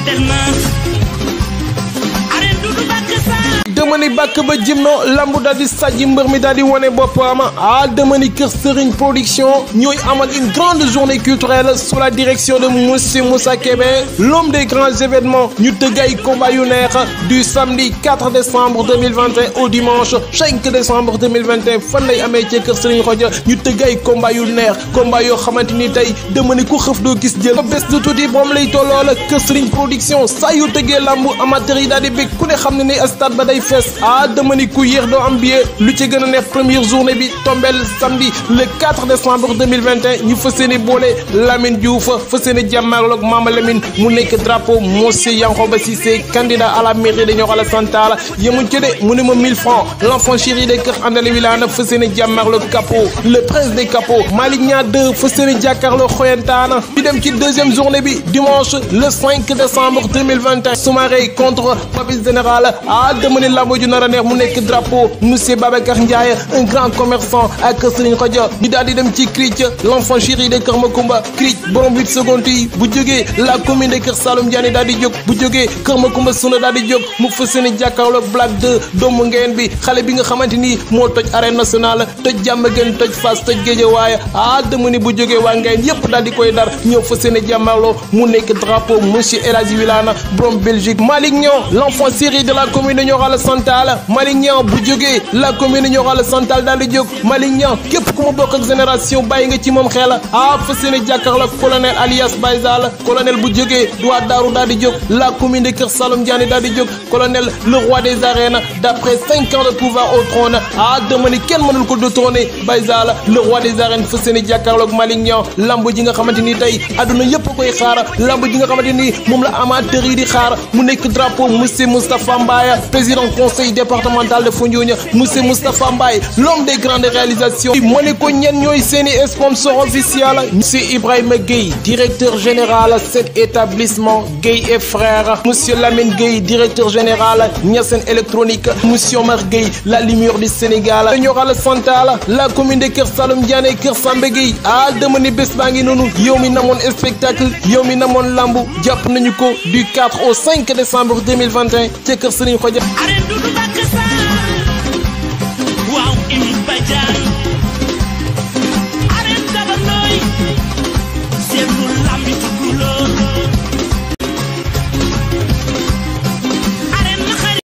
des na arène Doudou Baka Sarr dama ni bàkk ba jëm no lambu daal di sàjji mbër mi daal di wane boppam ah dama ni kër Serigne production ñooy amal une grande journée culturelle sous la direction de monsieur Moussa Kébé l'homme des grands événements ñu tëgg ay combat yu neex du samedi 4 décembre 2021 au dimanche 5 décembre 2021 fan lay amee ci kër Serigne Xoja ñu tëgg ay combat yu neex combat yoo xamante ni tey dama ni ku xëf doo gis jël ba bés du tuuti moom lay tolloo kër Serigne production saa yu tëggee lambu amateur yi daal di bég ku ne xam ne ni stade ba day fees ah dama ni ku yéex doo am billet lu ci gën a neex première journée bi tombel samedi le 4 décembre 2021 ñu fas yéene boole Lamine Diouf fas yéene jàmmarloog Mama Lamine mu nekk drapeau monsieur Yankhoba Cissé candidat à la mairie de Nioro Alassane Talla yemuñ ci de mu ne ma 1000 francs l'enfant chéri de Kër Andalé Wilane fas yéene jàmmarloog capot le prince des capots Malick Niang 2 fas yéene jàkkaarloo xoyantaana ñu dem ci deuxième journée bi dimanche le 5 décembre 2021 Soumaré contre Papis Général ah dama ni lambo ju nar a neex mu nekk drapeau monsieur Babacar Ndiaye un grand commerçant ak Serigne Khoudia ñu daal di dem ci Cric l'enfant chéri de Kër Makumba Cric borom 8 secondes yi bu jógee la commune de Kër Saloum Diané daal di jóg bu jógee Kër Makumba Suna daal di jóg mu fas yéene jàkkaarloog Black 2 doomu ngeen bi xale bi nga xamante ni moo toj arène nationale toj Diamaguène toj Fass toj Guédiawaye ah dama ni bu jógee waa ngeen yépp daal di koy dar ñëw fas yéene jàmmarloo mu nekk drapeau monsieur El Hadji Wilane borom Belgique Malick Niang l'enfant chéri de la commune de Nioro Alassane Talla Malick Niang bu jógee la commune de Nioro Alassane Talla daal di jóg Malick Niang képp ku ma bokk ak génération bàyyi nga ci moom xel ah fas yéene jàkkaarloo colonel alias Baye Zall colonel bu jógee waa Daaru daal di jóg la commune de Kër Saloum Diané daal di jóg colonel le roi des arènes d'après cinq ans de pouvoir au trône ah dama ni kenn mënul ko détrôner Baye Zall le roi des arènes fas yéene jàkkaarloog Malick Niang lamb ji nga xamante ni tey adduna yëpp koy xaar lamb ji nga xamante ni moom la amateur yi di xaar mu nekk drapeau monsieur Moustapha Mbaye président conseil départemental de Foundiougne monsieur Moustapha Mbaye l'homme des grandes réalisations ma ne ko ñen ñooy seeni sponsor officiel monsieur Ibrahima Gueye directeur général cet établissement Gueye et frères monsieur Lamine Gueye directeur général Niassène électronique monsieur Omar Gueye la lumière du Sénégal Nioro Alassane Talla la commune de Kër Saloum Diané Kër Samba Gueye ah dama ni bés baa ngi noonu yow mi namoon spectacle yow mi namoon lambu jàpp nañu ko du 4 au 5 décembre 2021 ca Kër Serigne Khoudia arène Doudou Baka Sarr